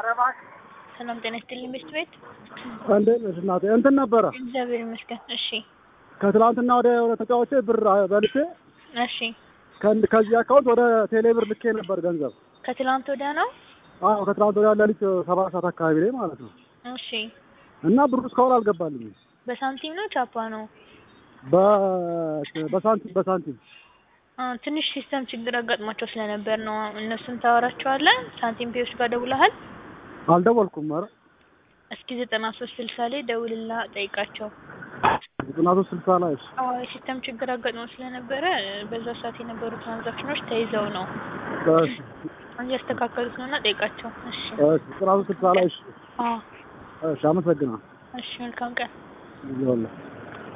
ሰላም ጤና ይስጥልኝ ቤት ቤት እንዴት ነሽ እናቴ? እንትን ነበረ እግዚአብሔር ይመስገን። እሺ ከትላንትና ወደ ወደ ተጫዋቾች ብር በልቼ እሺ ከእንድ- ከዚህ አካውንት ወደ ቴሌ ብር ልኬ ነበር ገንዘብ። ከትላንት ወዲያ ነው። አዎ ከትላንት ወዲያ ሌሊት ሰባት ሰዓት አካባቢ ላይ ማለት ነው። እሺ እና ብሩ እስካሁን አልገባልኝም። በሳንቲም ነው ቻፓ ነው? በ- በሳንቲም በሳንቲም አ ትንሽ ሲስተም ችግር አጋጥሟቸው ስለነበር ነው። እነሱን ታወራቸዋለህ። ሳንቲም ፔዎች ጋር ደውለሃል? አልደወልኩም። ኧረ እስኪ ዘጠና ሶስት ስልሳ ላይ ደውልና ጠይቃቸው። ዘጠና ሶስት ስልሳ ላይ እሺ፣ አዎ የሲስተም ችግር አጋጥሞ ስለነበረ በዛ ሰዓት የነበሩ ትራንዛክሽኖች ተይዘው ነው እሺ፣ እያስተካከሉት ነውና ጠይቃቸው። እሺ እሺ፣ ዘጠና ሶስት ስልሳ ላይ እሺ፣ አዎ እሺ፣ አመሰግናለሁ። እሺ መልካም ቀን። ይኸውልህ